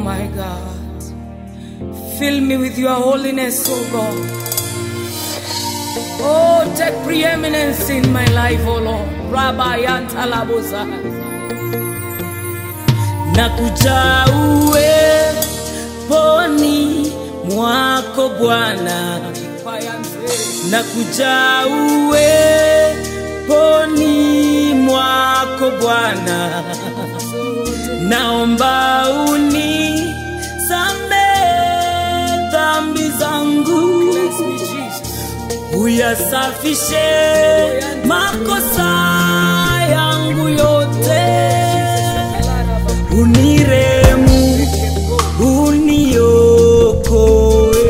my God. Fill me with your holiness, oh God. Oh, take preeminence in my life, oh Lord. Rabbi Antalabosa. Nakuja uweponi mwako Bwana, nakuja uweponi mwako Bwana, naomba unisamehe dhambi zangu uyasafishe makosa yangu yote, uniremu, uniokoe,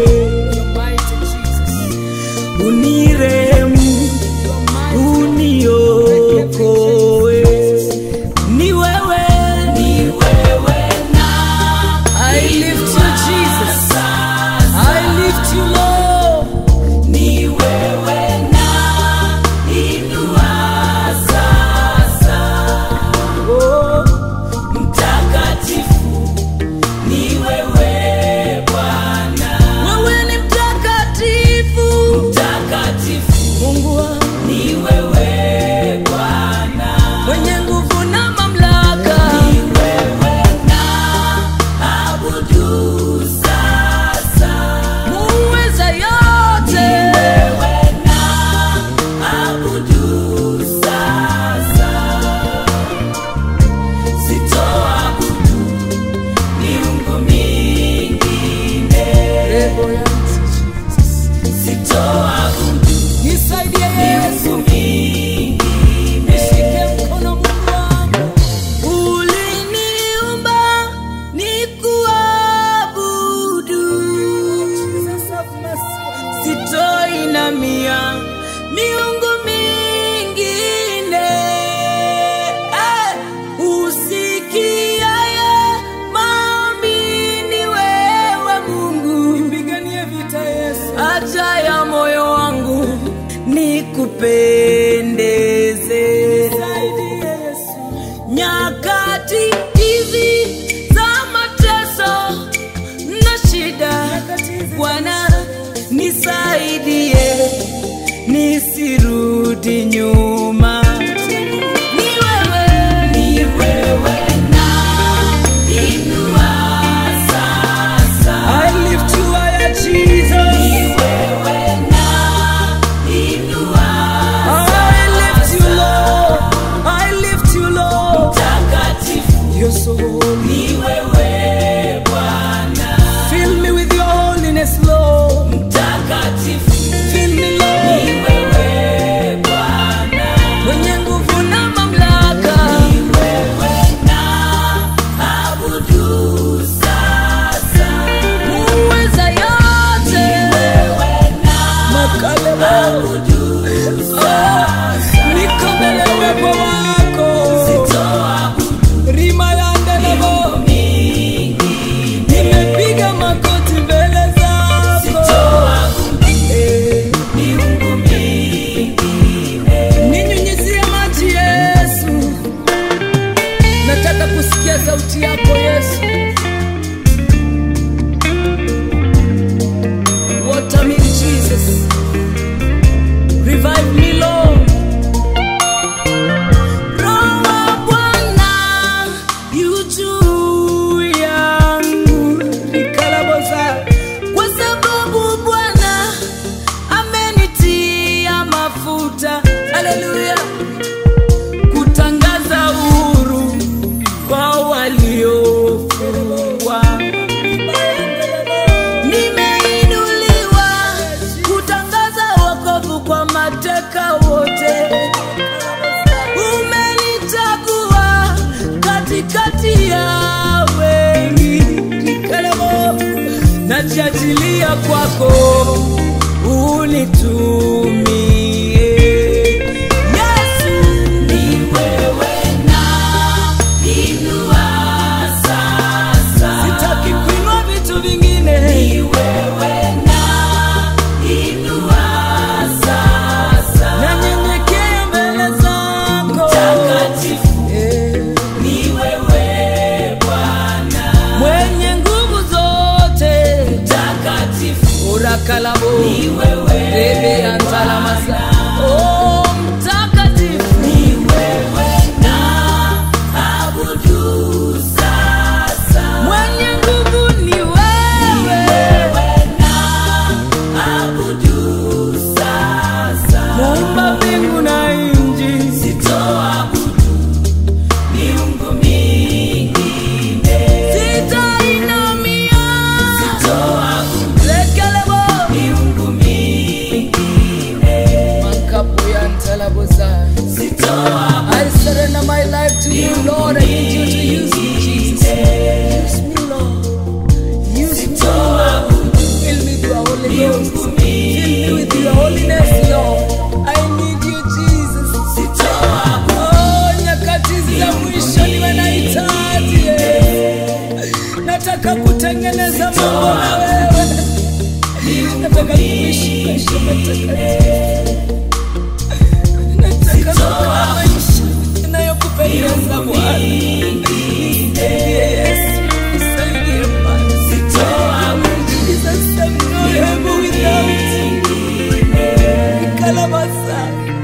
uniremu, uniokoe. Ni wewe, ni wewe na I lift you Jesus, I lift you Lord. Ni wewe na inua sasa. Oh, mtakatifu ni wewe Bwana. Wewe ni mtakatifu. Mtakatifu. Mungu wangu. Ni wewe Bwana. Mwenye nguvu na mamlaka. Ni wewe na abudu sasa. Muweza yote. Ni wewe na abudu sasa. Sitoabudu miungu mingine. Sitoabudu nisaidie Yesu mingine. Nishike mkono Mungu wangu. Uliniumba nikuabudu. Sitoinamia miungu mingine. Eh, usikiaye maombi ni wewe Mungu. Nipiganie vita Yesu. Haja ya moyo wangu nikupendeze. Nyakati hizi za mateso na shida, Bwana nisaidie nisirudi nyuma. Ni wewe, ni wewe na inua sasa. I lift you higher, Jesus. Ni wewe na inua I lift you, Lord. I lift you, Lord. Mtakatifu. You're so holy. Ni wewe Bwana. Fill me with your holiness, Lord. Mtakatifu. Fill me, Lord. Ni wewe Bwana. Mwenye nguvu na mamlaka. Ni wewe na abudu sasa. Muweza yote. Ni wewe na abudu sasa. Niko mbele ya uwepo wako. Rima ya ndelebo. Nimepiga magoti mbele zako. Eh. Ninyunyizie maji Yesu, nataka kusikia sauti yako Yesu. Water me Jesus, revive me Lord. Roho wa Bwana yu juu yangu, nikalaboza kwa sababu Bwana amenitia mafuta. Haleluya, kutangaza uhuru kwa waliofungwa. Nimeinuliwa kutangaza wokovu kwa mateka wote. Umenichagua katikati ya wengi. Nikalemo, najiachilia kwako unitumie. Yesu, ni wewe na inua sasa. Sitaki kuinua vitu vingine. Ni wewe na inua sasa. Nanyenyekea mbele zako. Mtakatifu. Ni wewe Bwana. Mwenye nguvu shakalabo rebe antalamasa oh mtakatifu mwenye nguvu ni wewe muumba mbingu na nchi sitainamia lekelebo mankapu ya ntalabosa I surrender my life to you, Lord. I need you to use me, Jesus. Use me, Lord. Use me, Lord. Fill me with your Holy Ghost. Fill me with your holiness, Lord. I need you, Jesus. Oh, nyakati za mwisho niwe nahitaji. Nataka kutengeneza mambo na wewe. Nataka kuishi maisha matakatifu. Nataka kukaa maisha inayokupendeza Bwana. Nisaidie Yesu, nisaidie Bwana. Jesus, I'm not able without you. Nikalabasa.